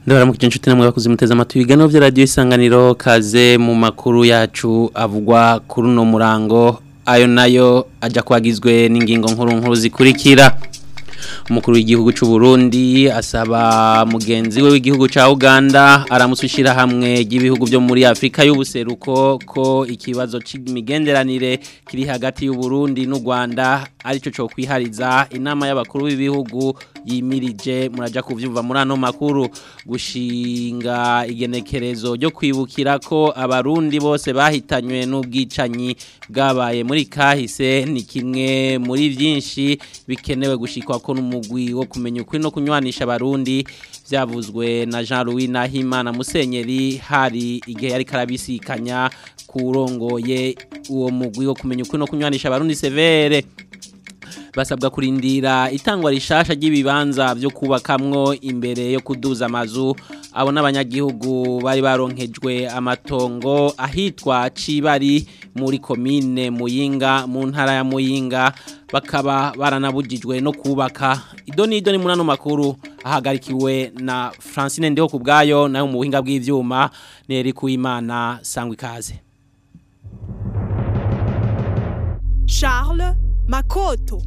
ndabaramukije inshuti namwe bakuze muteze amatwi ibiganiro vya radio isanganiro kaze mu makuru yacu avugwa kuri uno murango ayo nayo aja kwagizwe n'ingingo nkuru nkuru zikurikira umukuru w'igihugu cy'u Burundi asaba mugenzi we w'igihugu ca Uganda aramusushira hamwe ry'ibihugu byo muri Afrika y'ubuseruko ko ikibazo c'imigenderanire kiri hagati y'u Burundi n'u Rwanda arico cyo kwihariza inama y'abakuru b'ibihugu yimirije muraja kuvyumva muri ano makuru gushinga igenekerezo ryo kwibukira ko abarundi bose bahitanywe n'ubwicanyi bwabaye muri kahise ni kimwe muri byinshi bikenewe gushikwa ko n'umugwi wo kumenya ukuri no kunywanisha abarundi byavuzwe na Jean Louis Nahimana Musenyeri hari igihe yari karabisikanya kurongoye uwo mugwi wo kumenya ukuri no kunywanisha abarundi severe basabwa kurindira itangwa rishasha ry'ibibanza byo kubakamwo imbere yo kuduza amazu abo n'abanyagihugu bari baronkejwe amatongo ahitwa Cibari muri komine Muyinga mu ntara ya Muyinga bakaba baranabujijwe no kubaka idoni idoni muri ano makuru ahagarikiwe na Francine Ndeho kubgayo nayo mu buhinga bw'ivyuma neri kuimana sangwa ikaze Charles Makoto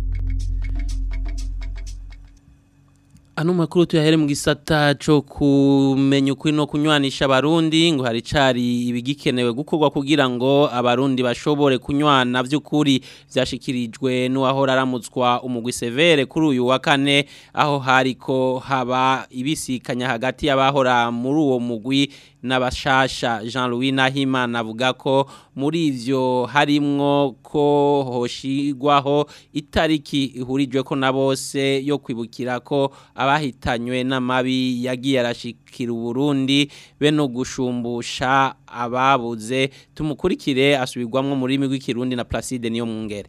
Ano makuru tuyahere mu gisata cyo kumenya ukuri no kunywanisha abarundi ngo hari cari ibigikenewe gukorwa kugira ngo abarundi bashobore kunywana by'ukuri byashikirijwe n'uwahora aramutswa umugwi severe kuri uyu wa kane aho hariko haba ibisikanya hagati y'abahora muri uwo mugwi n'abashasha Jean Louis Nahimana avuga ko muri ivyo harimwo ko hoshigwaho itariki ihurijwe ko na bose yo kwibukira ko abahitanywe n'amabi yagiye arashikira Burundi be no gushumbusha ababuze tumukurikire asubirwamwo muri rimi rw'ikirundi na Placide niyo mwungere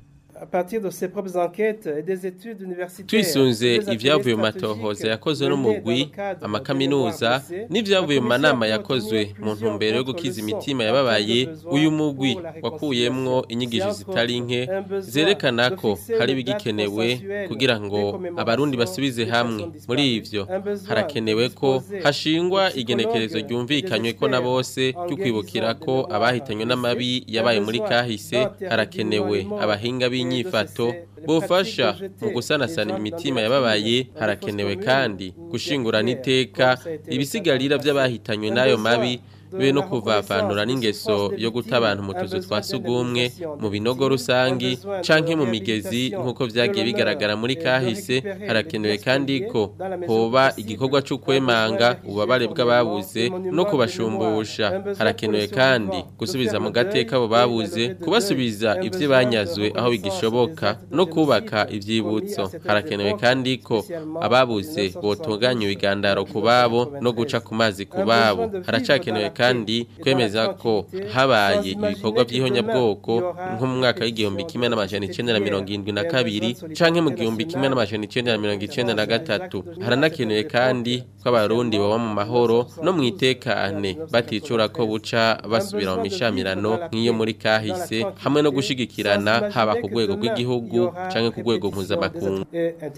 twisunze ibyavuye mu matohoza yakozwe n'umugwi amakaminuza n'ibyavuye mu manama yakozwe mu ntumbero yo gukiza imitima yababaye uyu mugwi wakuyemwo inyigisho zitari nke zerekana ko hari ibigikenewe kugira ngo abarundi basubize hamwe muri ivyo harakenewe ko hashingwa igenekerezo ryumvikanywe ko na bose ryo kwibukira ko abahitanywe n'amabi yabaye muri kahise harakenewe abahinga b'inyi inyifato bofasha mu gusanasana imitima yababaye harakenewe kandi gushingurana iteka ibisigarira by'abahitanywe n'ayo mabi be no kuvavanura n'ingeso yo guta abantu mu tuzu twa sugumwe mu binogo rusangi canke mu migezi nk'uko vyagiye bigaragara muri kahise harakenewe kandi ko hoba igikorwa cyo kwemanga ububabare bw'ababuze no kubashumbusha harakenewe kandi gusubiza mu gateka abo babuze kubasubiza ivyo banyazwe aho bigishoboka no kubaka ivyibutso harakenewe kandi ko ababuze botunganya ibigandaro ku babo no guca ku mazi ku babo haracakenewe kandi kandi kwemeza ko habaye ibikorwa by'ihonyabwoko nko mu mwaka w'igihumbi kimwe n'amajana icenda na mirongo irindwi na kabiri canke mu gihumbi kimwe n'amajana icenda na mirongo icenda na gatatu haranakenewe kandi ko abarundi baba mu mahoro no mu itekane baticura ko buca basubira mu mishamirano nk'iyo muri kahise hamwe no gushigikirana haba ku rwego rw'igihugu canke ku rwego mpuzamakungu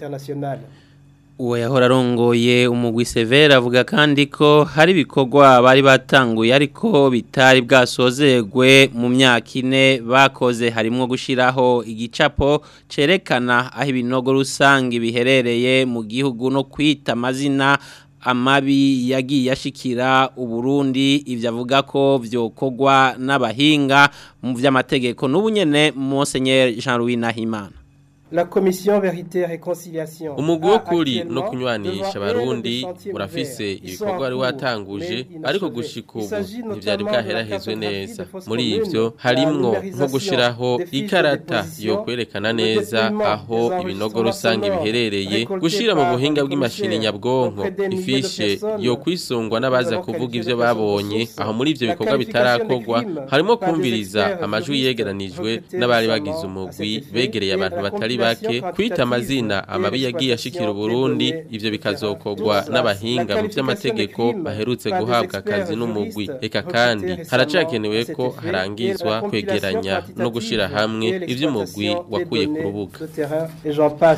uwo yahora arongoye umugwi severe avuga kandi ko hari ibikorwa bari batanguye ariko bitari bwasozegwe mu myaka ine bakoze harimo gushyiraho igicapo cyerekana aho ibinogo rusange biherereye mu gihugu no kwita amazina amabi yagiye ashikira uburundi ibyo avuga ko byokorwa n'abahinga mu by'amategeko n'ubunyene Monseigneur Jean Louis Nahimana La commission vérité réconciliation umugwi wo kuri no kunywanisha abarundi urafise ibikorwa wari watanguje ariko gushika ubu ntivyari bwaherahezwe neza muri ivyo harimwo nko gushiraho ikarata yo kwerekana neza aho ibinogo rusange biherereye gushira mu buhinga bw'imashini nyabwonko ifishe yo kwisungwa n'abaza kuvuga ivyo babonye aho muri ivyo bikorwa bitarakorwa harimo kumviriza amajwi yegeranijwe n'abari bagize umugwi begereye abantu batari bake kwita amazina amabi yagiye ashikira Burundi ivyo bikazokorwa n'abahinga mu by'amategeko baherutse guhabwa akazi n'umugwi eka kandi haracakenewe ko harangizwa kwegeranya no gushira hamwe ivy'umugwi wakuye ku rubuga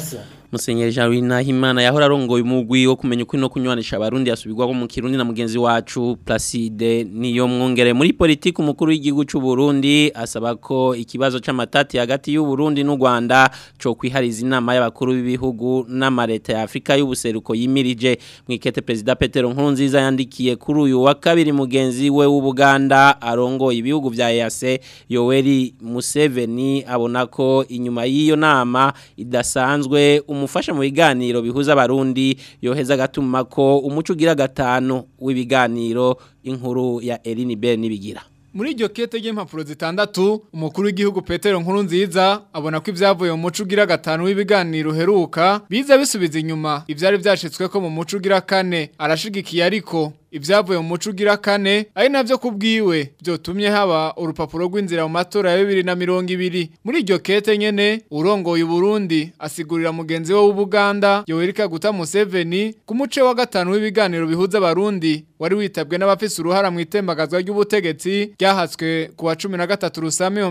Musenyeri Jean Nahimana yahora arongoye umugwi wo kumenya uko no kunywanisha abarundi yasubirwa mu Kirundi na mugenzi wacu Placide niyo mwongere muri politiki umukuru w'igihugu cy'u Burundi asaba ko ikibazo c'amatati hagati y'u Burundi n'u Rwanda cyo kwihariza inama y'abakuru b'ibihugu n'amareta ya Afrika y'ubuseruko yimirije mwikete president Petero Nkurunziza yandikiye kuri uyu wa kabiri mugenzi we w'Ubuganda arongoye ibihugu vya EAC Yoweri Museveni abona ko inyuma y'iyo nama idasanzwe umufasha mu biganiro bihuza abarundi yoheza gatuma ko umuco ugira gatanu w'ibiganiro inkuru ya Eline Bell nibigira Muri iryo kete ry'impapuro zitandatu umukuru w'igihugu Petero Nkuru nziza abona ko ibyavuye mu muco ugira gatanu w'ibiganiro heruka biza bisubiza inyuma ivyari byashitswe ko mu muco ugira kane arashigikiye ariko ibyavuye mu muco ugira kane ari navyo kubwiwe byotumye haba urupapuro rw'inzira mu matora ya 2020 muri iryo kete nyene urongoye Burundi asigurira mugenzi we w'Ubuganda Yoweri Kaguta Museveni ku muce wa gatanu w'ibiganiro bihuza abarundi wari witabwe n'abafise uruhara mu itembagazwa ry'ubutegetsi ryahatswe ku wa 13 Rusami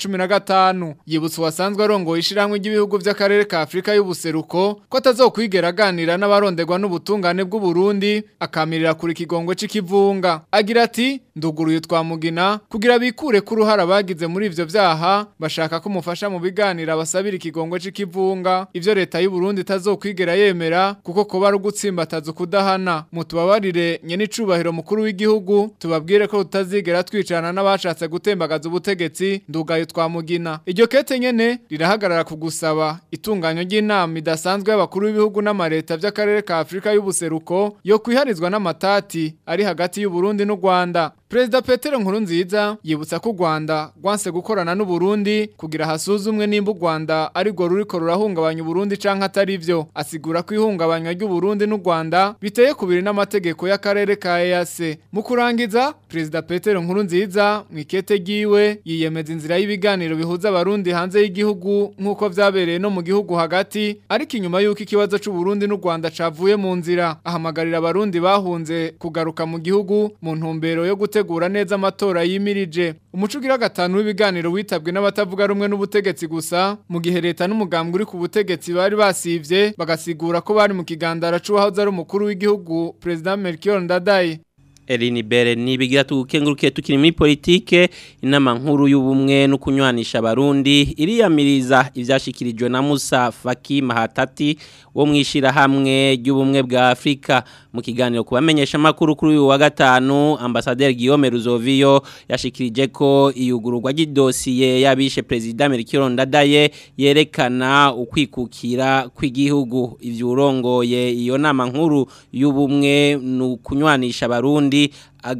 2015 yibutsa wasanzwe arongoye ishiramwe ry'ibihugu by'akarere ka Afrika y'ubuseruko ko atazokwigera aganira n'abaronderwa n'ubutungane bw'u Burundi akamirira kuri ikigongwe c'ikivunga agira ati nduguruye twamugina kugira bikure ku ruhara bagize muri ivyo vyaha bashaka ko mufasha mu biganira basabira ikigongwe c'ikivunga ivyo leta y'u Burundi tazokwigera yemera kuko ko bari gutsimbataza kudahana mutubabarire nye n'icubahiro mukuru w'igihugu tubabwire ko tutazigera twicana n'abashatse gutembagaza ubutegetsi ndugaye twamugina iryo kete nyene rirahagarara ku gusaba itunganyo ry'inama idasanzwe y'abakuru b'ibihugu n'amareta vy'akarere ka Afrika y'ubuseruko yo kwiharizwa n'amatati ari hagati y'u Burundi n'u Rwanda Perezida Petero Nkurunziza yibutsa ko u Rwanda rwanse gukorana n'u Burundi kugira hasuzumwe nimba u Rwanda ari rwo ruriko rurahungabanya u Burundi canke atari vyo asigura ko ihungabanywa ry'u Burundi n'u Rwanda biteye kubiri n'amategeko y'akarere ka EAC mu kurangiza Perezida Petero Nkurunziza mwikete giwe yiyemeza inzira y'ibiganiro bihuza abarundi hanze y'igihugu nk'uko vyabereye no mu gihugu hagati ariko inyuma y'uko ikibazo c'u Burundi n'u Rwanda cavuye mu nzira ahamagarira abarundi bahunze kugaruka mu gihugu mu ntumbero yo gute gutegura neza amatora yimirije umuco ugira gatanu w'ibiganiro witabwe n'abatavuga rumwe n'ubutegetsi gusa mu gihe leta n'umugambwe uri ku butegetsi bari basivye bagasigura ko bari mu kigandara c'uwahoze ari umukuru w'igihugu President Melchior Ndadaye Eline Bere nibigira tukenguruke tukiri muri politike inama nkuru y'ubumwe no kunywanisha abarundi iriyamiriza ivyashikirijwe na Musa Faki Mahatati wo mwishira hamwe ry'ubumwe bwa Afrika mu kiganiro kubamenyesha makuru kuri uyu wa gatanu ambassadeur Guillaume Ruzovio yashikirije ko iyugururwa ry'idosiye yabishe president Melchior Ndadaye yerekana ukwikukira kw'igihugu ivyo urongoye iyo nama nkuru y'ubumwe no kunywanisha abarundi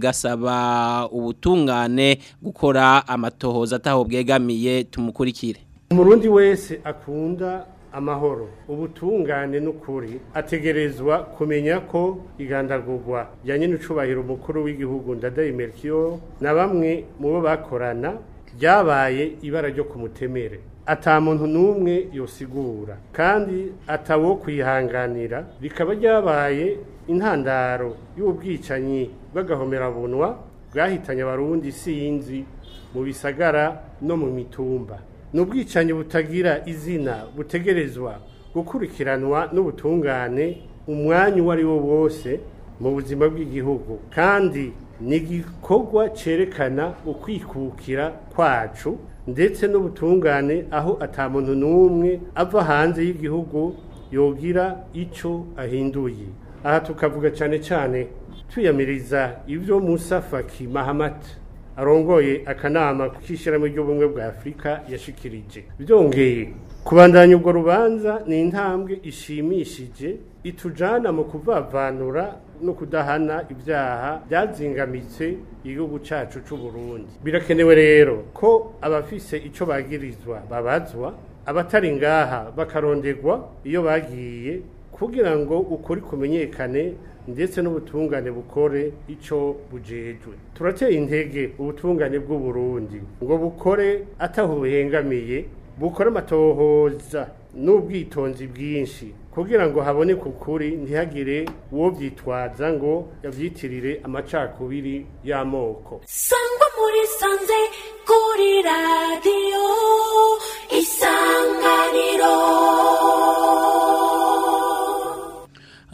agasaba ubutungane gukora amatohoza ataho bwegamiye tumukurikire umurundi wese akunda amahoro ubutungane n'ukuri ategerezwa kumenya ko igandagurwa rya n'icubahiro umukuru w'igihugu ndadaye Melchior na bamwe mu bo bakorana ryabaye ibara ryo kumutemere ata muntu n'umwe yosigura kandi atawo kwihanganira rikaba ryabaye intandaro y'ubwicanyi bw'agahomerabunwa bwahitanye abarundi sinzi mu bisagara no mu mitumba ni ubwicanyi butagira izina butegerezwa gukurikiranwa n'ubutungane umwanya uwo ari wo wose mu buzima bw'igihugu kandi ni igikorwa cyerekana ukwikukira kwacu ndetse n'ubutungane aho atamuntu n'umwe ava hanze y'igihugu yogira icyo ahinduye aha tukavuga cyane cyane tuyamiriza ibyo Musa Faki Mahamat arongoye akanama k'ishyirahamwe ry'ubumwe bwa Afurika yashikirije byongeye kubandanya ubwo rubanza ni intambwe ishimishije itujana mu kuvavanura no kudahana ibyaha byazingamitse igihugu cyacu cy'u Burundi birakenewe rero ko abafise icyo bagirizwa babazwa abatari ngaha bakaronderwa iyo bagiye kugira ngo ukuri kumenyekane ndetse n'ubutungane bukore icyo bujejwe turateye intege ubutungane bw'u Burundi ngo bukore ataho buhengamiye bukore amatohoza n'ubwitonzi bwinshi kugira ngo haboneke ukuri ntihagire uwo byitwaza ngo yabyitirire amacakubiri y'amoko sangwa muri sanze kuri radiyo isanganiro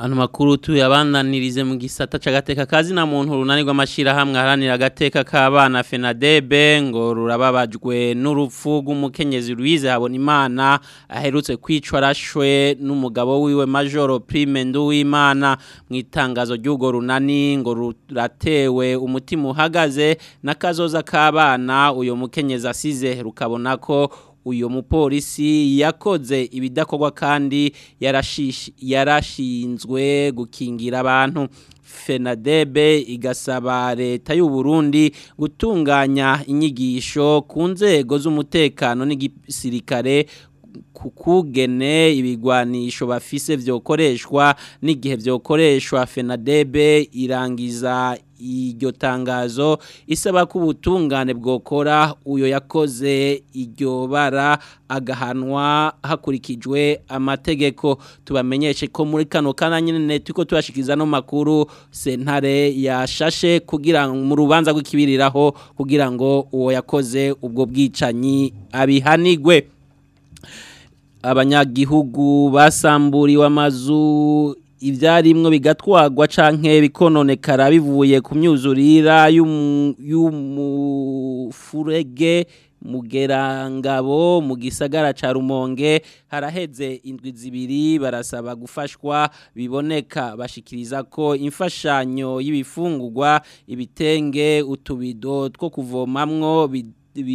Ano makuru tuyabandanirize mu gisata c'agateka kazi na muntu runanirwa amashira hamwe haranira agateka k'abana FENADEB ngo rurababajwe n'urupfu rw'umukenyezi Louise Habonimana aherutse kwicwa arashwe n'umugabo wiwe Major Prime Nduwimana mu itangazo ry'ugo runani ngo ruratewe umutima uhagaze n'akazoza k'abana uyo mukenyezi asize rukabona ko uyo mupolisi yakoze ibidakorwa kandi yarashish- yarashinzwe gukingira abantu FENADEB igasaba leta y'u Burundi gutunganya inyigisho ku nzego z'umutekano n'igisirikare kukugene ibigwanisho bafise vyokoreshwa n'igihe vyokoreshwa FENADEB irangiza iryo tangazo isaba ko ubutungane bwokora uyo yakoze iryo bara agahanwa hakurikijwe amategeko tubamenyeshe ko muri kano kana nyine turiko turashikiza no makuru sentare yashashe kugira ngo mu rubanza rw'ikibiriraho kugira ngo uwo yakoze ubwo bwicanyi abihanigwe abanyagihugu basamburiwe amazu ibyarimwo bigatwagwa canke bikononekara bivuye ku myuzurira y'umu- y'umufurege mugerangabo mu gisagara ca Rumonge haraheze indwi zibiri barasaba gufashwa biboneka bashikiriza ko imfashanyo y'ibifungurwa ibitenge utubido two kuvomamwo bi-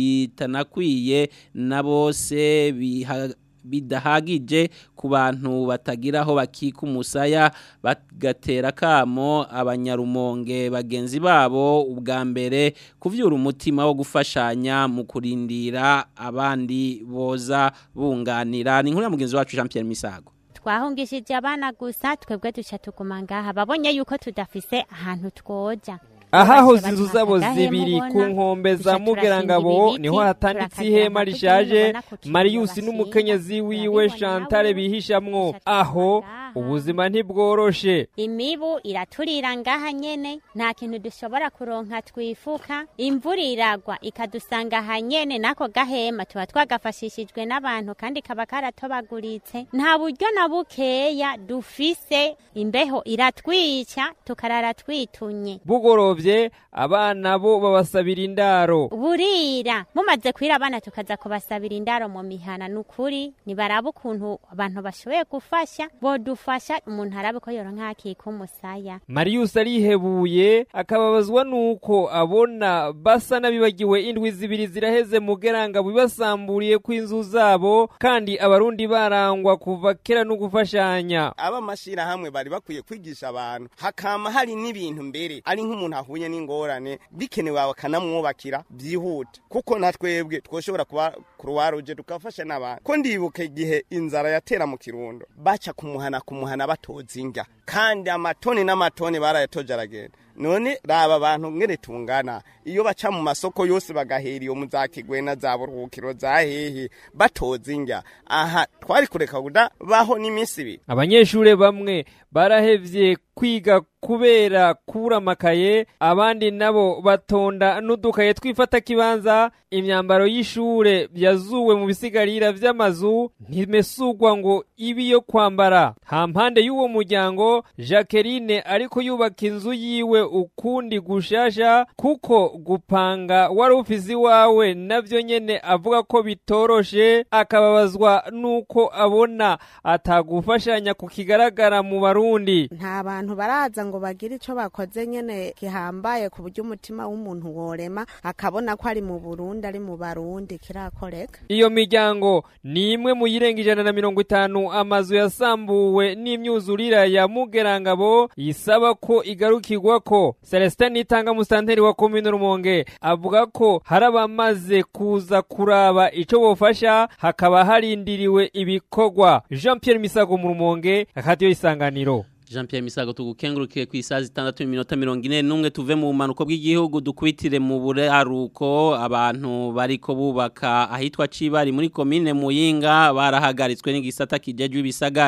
bitanakwiye na bose biha bidahagije ku bantu batagira aho bakika umusaya bagatera kamo abanyarumonge bagenzi babo ubwa mbere kuvyura umutima wo gufashanya mu kurindira abandi boza bunganira ni inkuru ya mugenzi wacu Jean Pierre Misago twahungishije abana gusa twebwe duca tuguma ngaha babonye yuko tudafise ahantu twoja ahahoze inzu zabo zibiri ku nkombe za mugerangabo niho hatanditse ihema rishaje mariyusi n'umukenyezi wiwe shantare bihishamwo aho ubuzima ntibworoshe imibu iraturira ngaha nyene nta kintu dushobora kuronka twifuka imvura iragwa ikadusanga aha nyene nako gahema tuba twagafashishijwe n'abantu kandi kaba karatobaguritse nta buryo na bukeya dufise imbeho iratwica tukarara twitunye bugorovye abana bo babasabira indaro burira mumaze kwira abana tukaza kubasabira indaro mu mihana nukuri nibaraba ukuntu abantu bashoboye gufasha bodufasha umuntu arabe ko yoronka akika umusaya mariyusi arihebuye akababazwa nuko abona basa n'abibagiwe indwi zibiri ziraheze mugeranga bibasamburiye kw'inzu zabo kandi abarundi barangwa kuva kera no gufashanya abamashirahamwe bari bakwiye kwigisha abantu hakama hari n'ibintu mbere ari nk'umuntu ahuye n'ingorane bikenewe bakanamwubakira byihuta kuko na twebwe twoshobora kuba kuruwaruje tukafasha n'abantu ko ndibuka igihe inzara yatera mu kirundo baca kumuhana kumuhana batoza inga kandi amatoni n'amatoni barayatoje aragenda none raba abantu ngene tungana iyo baca mu masoko yose bagahera iyo muzakigwena za buruhukiro za hehe batoza inga aha twari kureka kuda baho n'iminsi ibiri abanyeshure bamwe barahevye kwiga kubera kubura amakaye abandi nabo batonda n'udukaye twifata kibanza imyambaro y'ishure yazuwe mu bisigarira vy'amazu ntimesugwa ngo ibi yo kwambara hampande y'uwo muryango Jacqueline ariko yubaka inzu yiwe ukundi gushasha kuko gupanga wari ufise iwawe navyo nyene avuga ko bitoroshe akababazwa nuko abona atagufashanya kukigaragara mu barundi nta bantu baraza ngo bagire ico bakoze nyene gihambaye ku buryo umutima w'umuntu worema akabona ko ari mu Burundi ari mu Barundi kirakoreka iyo miryango ni imwe mu yirenga ijana na mirongo itanu amazu yasambuwe n'imyuzurira ya mugerangabo yisaba ko igarukirwa ko celestin nitanga musanteri wa komine rumonge avuga ko hari abamaze kuza kuraba ico bofasha hakaba harindiriwe ibikorwa jean pierre misago mu rumonge akadiyo isanganiro Jean Pierre Misago tugukengurukiye ku isaha zitandatu n'iminota mirongo ine n'umwe tuve mu bumanuko bw'igihugu dukubitire mu buraruko abantu bariko bubaka ahitwa Cibari muri komine Muyinga barahagaritswe n'igisata kijejwe ibisagara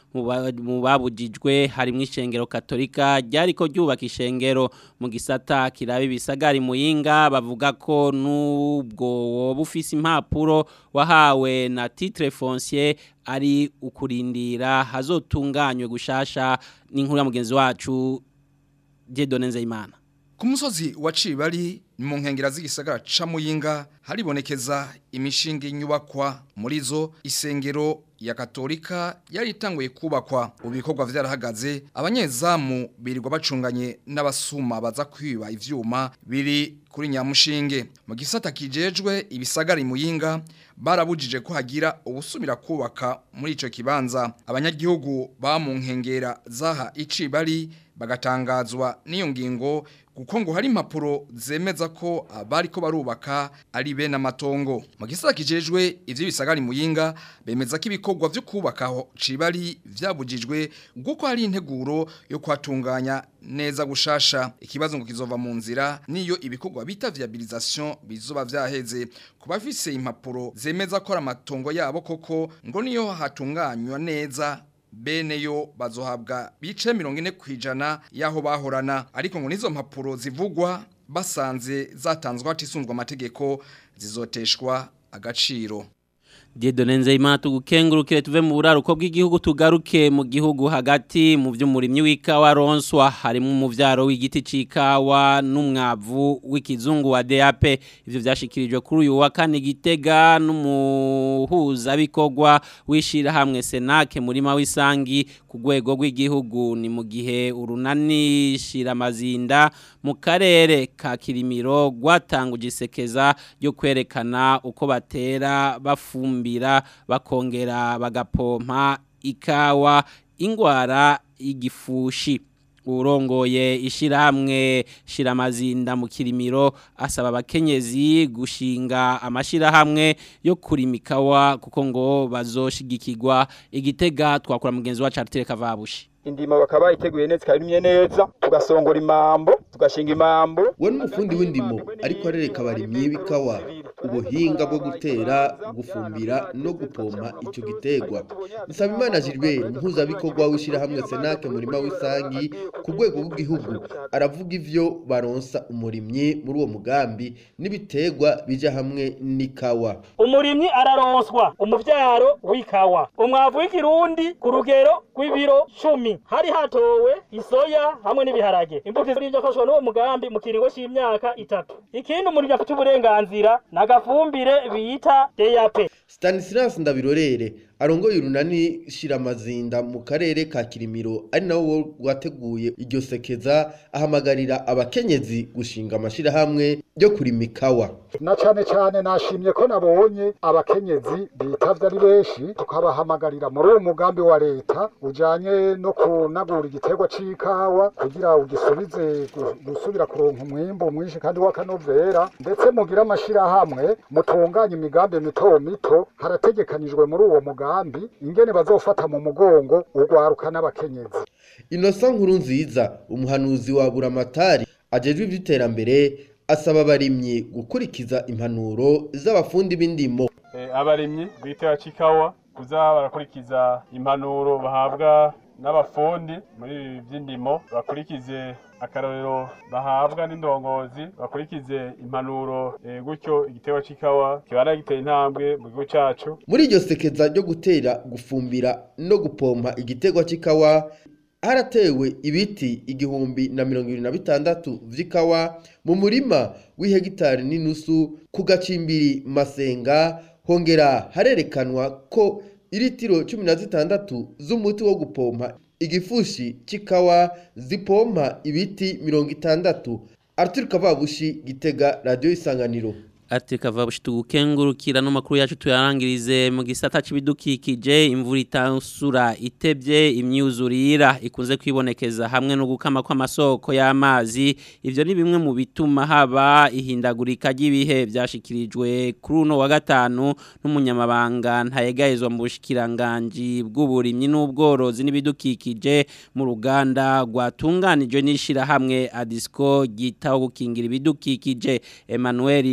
mu ba- mu babujijwe harimo ishengero katolika ryariko ryubaka ishengero mu gisata kiraba ibisagari muyinga bavuga ko nubwo woba ufise impapuro wahawe na titre foncier ari ukurindira hazotunganywe gushasha n'inkuru ya mugenzi wacu Dieudonne Nzeyimana Ku musozi wa Cibari ni mu nkengera z'igisagara ca Muyinga haribonekeza imishinga inyubakwa muri zo isengero ya Katolika yari itanguye kubakwa ubikorwa vyarahagaze abanyezamu birirwa bacunganye n'abasuma baza kwiba ivyuma biri kuri nyamushinge mu gisata kijejwe ibisagara Muyinga barabujije ko hagira ubusubira kubaka muri ico kibanza abanyagihugu ba mu nkengera zaha icibari bagatangazwa n'iyo ngingo kuko ngo hari impapuro zemeza ko abari ko barubaka ari bene amatongo mu gisata kijejwe ivyo bisagara muyinga bemeza ko ibikorwa vyo kubaka aho cibari vyabujijwe kuko hari integuro yo kwatunganya neza gushasha ikibazo ngo kizova mu nzira niyo ibikorwa bita viabilisation bizoba vyaheze ku bafise impapuro zemeza ko ari amatongo yabo koko ngo niyo hatunganywa neza bene yo bazohabwa bice mirongo ine ku ijana y'aho bahorana ariko ngo n'izo mpapuro zivugwa basanze zatanzwe hatisunzwe amategeko zizoteshwa agaciro Dieudonne Nzeyimana tugukengurukire tuve mu buraruko bw'igihugu tugaruke mu gihugu hagati mu vy'umurimyi w'ikawa ronswa harimo umuvyaro w'igiti c'ikawa n'umwavu w'ikizungu wa DAP ivyo vyashikirijwe kuri uyu wa kane gitega n'umuhuza bikorwa wishira hamwe Senake murima w'isangi ku rwego rw'igihugu ni mu gihe urunani shira mazinda mu karere ka Kirimiro gwatanguje isekeza ryo kwerekana uko batera bafumba kumbira bakongera bagapompa ikawa ingwara y'igifushi urongoye ishirahamwe shiramazinda mu kirimiro asaba abakenyezi gushinga amashirahamwe yo kurima ikawa kuko ngo bazoshigikirwa igitega twakora mugenzi wacu Artere Kavabushi indimo bakaba bayiteguye neza ikarimye neza tugasongora imambo tugashinga imambo we n'umufundi w'indimo ariko arereka abarimyi b'ikawa ubuhinga bwo gutera gufumbira no gupompa icyo giterwa Nsabimana Gilbert mpuzabikorwa w'ishyirahamwe Senake murima w'isangi ku rwego rw'igihugu aravuga ivyo baronsa umurimyi muri uwo mugambi n'ibiterwa bija hamwe n'ikawa umurimyi araronswa umuvyaro w'ikawa umwavu w'ikirundi ku rugero rw'ibiro cumi hari hatowe isoya hamwe n'ibiharage imbuto z'ibyo afashwa n'uwo mugambi mu kiringo c'imyaka itatu ikindi umurimyi afite uburenganzira n'agafumbire bita DAP Stanislas Ndabirorere arongoye urunani shiramazinda mu karere ka Kirimiro ari nawo rwateguye iryo sekeza ahamagarira abakenyezi gushinga amashirahamwe yo kurima ikawa na cane cane nashimye ko nabonye abakenyezi bitavye ari benshi tukabahamagarira muri uwo mugambi wa leta ujanye no kunagura igiterwa c'ikawa kugira ugisubize gusubira kuronka umwimbu mwinshi kandi w'akanovera ndetse mugira amashirahamwe mutunganya imigambi mito mito harategekanijwe muri uwo mugambi ingene bazofata mu mugongo urwaruka n'abakenyezi Innocent nkuru nziza umuhanuzi wa Buramatari ajejwe ivy'iterambere asaba abarimyi gukurikiza impanuro z'abafundi b'indimo abarimyi bitera cikawa kuza barakurikiza impanuro bahabwa n'abafundi muri ibi by'indimo bakurikize akarorero bahabwa n'indongozi bakurikize impanuro gutyo igitego c'ikawa kibana giteye intambwe mu gihugu cacu muri iryo sekeza ryo gutera gufumbira no gupompa igiterwa c'ikawa haratewe ibiti igihumbi na mirongo irindwi na bitandatu vy'ikawa mu murima w'ihegitari n'inusu ku gacimbiri masenga hongera harerekanwa ko iritiro cumi na zitandatu z'umuti wo gupompa igifushi c'ikawa zipompa ibiti mirongo itandatu Arthur Kavabushi gitega radio isanganiro ati kavabushi tugukengurukira no makuru yacu tuyarangirize mu gisata c'ibidukikije imvura itansura itebye imyuzurira ikunze kwibonekeza hamwe no gukama kw'amasoko y'amazi ivyo ni bimwe mu bituma haba ihindagurika ry'ibihe vyashikirijwe kuri uno wa gatanu n'umunyamabanga ntayegayezwa mu bushikiranganji bw'uburimyi n'ubworozi n'ibidukikije mu ruganda rwatunganijwe n'ishirahamwe Adisco gitaho gukingira ibidukikije Emmanuel Ndorima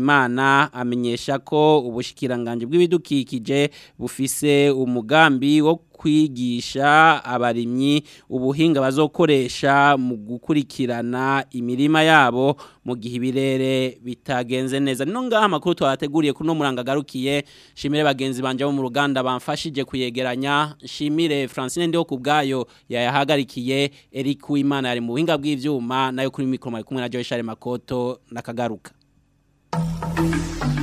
Nzeyimana amenyesha ko ubushikiranganje bw'ibidukikije bufise umugambi wo kwigisha abarimyi ubuhinga bazokoresha mu gukurikirana imirima yabo mu gihe ibirere bitagenze neza no ngaha amakuru twateguriye kuno muranga garukiye shimire bagenzi banje bo mu ruganda bamfashije kuyegeranya shimire Francine ndiho kubgayo yayahagarikiye Eric Uwimana yari mu buhinga bw'ivyuma nayo kuri mikro mari kumwe na Joyce Makoto nakagaruka